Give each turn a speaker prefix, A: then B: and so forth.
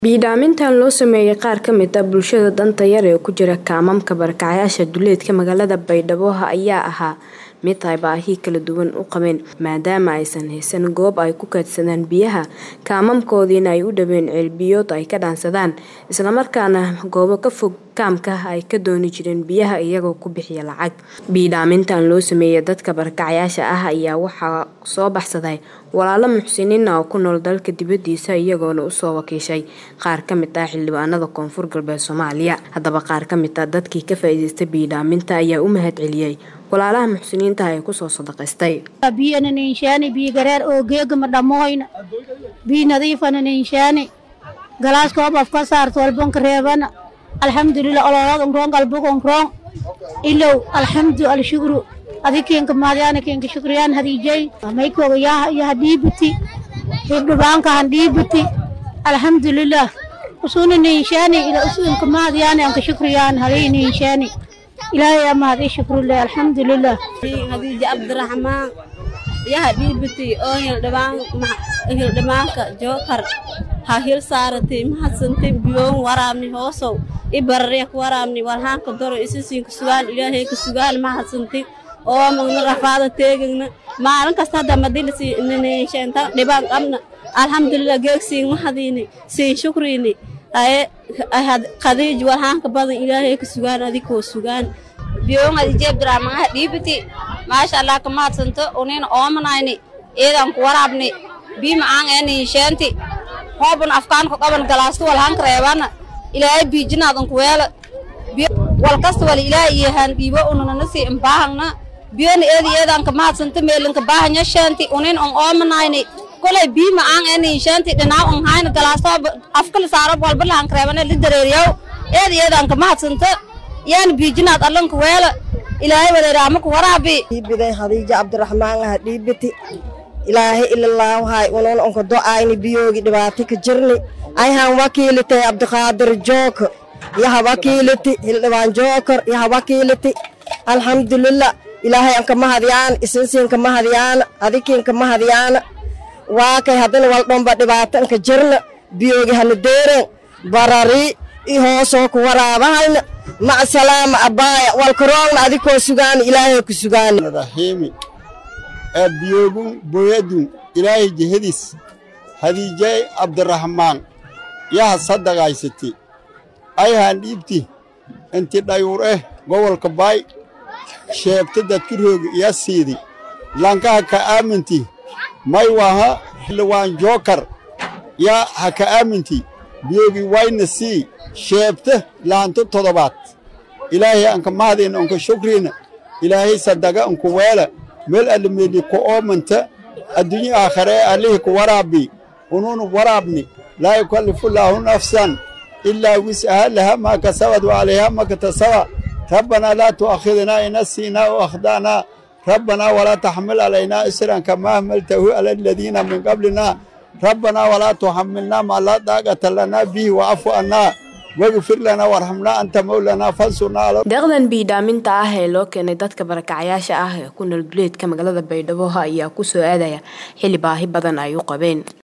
A: Biidhaamintan loo sameeyay qaar ka mid ah bulshada danta yar ee ku jira kaamamka barakacayaasha duleedka magaalada Baydhabo ayaa ahaa mid ay baahi kala duwan u qabeen maadaama aysan haysan goob ay ku kaydsadaan biyaha kaamamkoodiina ay u dhaween ceel biyood ay ka dhaansadaan isla markaana goobo ka fog kaamka ay ka dooni jireen biyaha iyagoo ku bixiya lacag. Biidhaamintan loo sameeyay dadka barakacayaasha ah ayaa waxaa soo baxsaday walaalo muxsiniin ah oo ku nool dalka dibadiisa iyagoona u soo wakiishay qaar ka mid ah xildhibaanada Koonfur Galbeed Soomaaliya. Haddaba qaar ka mid ah dadkii ka faa'iidaystay biidhaaminta ayaa u mahadceliyay walaalaha muxsiniinta ah ee kusoo sadaqaystay.
B: biyana ninshaani biyo gareer oo geegama dhammoyna biyo nadiifana ninshaani galaas koob af ka saarto walbanka reebana alxamdulilah ololad unroon galbug unroon ilow alxamdu alshukru adikenka maadyaana kenka shukriyaan hadiijay maykooga yaha dhiibiti hibdhibaanka han dhiibiti alxamdulilah usuna ninshaani ila usunka maadyaana anka shukriyaan halii ninshaani ilaahay ama hadii shukrule alxamdulilah
C: hadiija cabdiraxmaan yaha dhiibiti oo hildhibaanka jookar ha hil saaratay mahadsantin biyoon waraabni hoosow i bararyak waraabni walhaanka doro isisiinka sugaan ilaahay ka sugaan mahadsantin oo magna rafaada teegagna maalin kasta hadda madilasiinta dhibaan qabna alxamdulilah geegsiin mahadiini siin shukriini aye khadiij walhaanka badan ilaahay ka sugaan adikoo sugaan
D: biyoon hadiija abdiraxmaan ha dhiibiti maasha allah ka mahadsanto unina oomanayni eedan ku waraabni bii macaan eeni sheenti hoobun afkaanku qaban galaasto walhanka reebana ilaahay biijinaadan ku weela wal kasta wal ilaahay iyo haan dhiibo unanana sii imbaahangna biyona eedi eedanka mahadsanta meelinka baahanya sheenti unin on oomanayni kolay bii macaan eeni sheenti dhinaa on hayna galaasto afkala saaro walba lahanka reebana li dareeriyaw eedi eedanka mahadsanta yaani biijinaad allanka weela ilaahay wareeraamaka waraabi
E: dhiibiday hadiija cabdiraxmaan ha dhiibiti ilaahay ilalaawahay unan onka do'ayni biyoogi dhibaati ka jirni ayhan wakiilitay cabdiqaadir jooko yaha wakiiliti hildhibaan jookor yaha wakiiliti alxamdulilah ilaahay anka mahadyaana isinsiinka mahadyaana adikiinka mahadyaana waakay haddana waldhomba dhibaato anka jirna biyoogi hana deeren barari i hoosoo ku waraabahayna mac salaama abbaaya walkaroogna adikoo sugaana ilaahay ku sugaana
F: rahiimi ee biyoogun boyadun ilaahay jehadiis hadiijay cabdiraxmaan yaha sadaqaysati ayhaan dhiibti inti dhayuur eh gobolka baay sheebta dadki roogi iya siidi lankaha ka aaminti may waha xildhibaan jookar yaa ha ka aaminti biyoogi wayna sii sheebta laanto todobaad ilaahay anka mahadina onka shukriina ilaahay sadaga onku weela meel allimeeli ku oomanta adduunye aakhare ee allihii ku waraabi ununu waraabni laa yukallifu llaahu nafsan ilaa wis'aha laha maa kasabad wa calayha ma katasaba rabbanaa laa tu'akhidnaa in nasiinaa o akhda'naa rabbanaa walaa taxmil calaynaa isran kamaa hamaltahu cala aladiina min qablinaa rabbanaa walaa tuxamilnaa maa laa daaqata lanaa bihi wa'afu annaa wagfir lanaa warxamnaa anta mawlanaa fansurnaa
A: deeqdan biidhaaminta ah ee loo keenay dadka barakacayaasha ah ee ku nool duleedka magaalada baydhabo ayaa ku soo aadaya xilli baahi badan ay u qabeen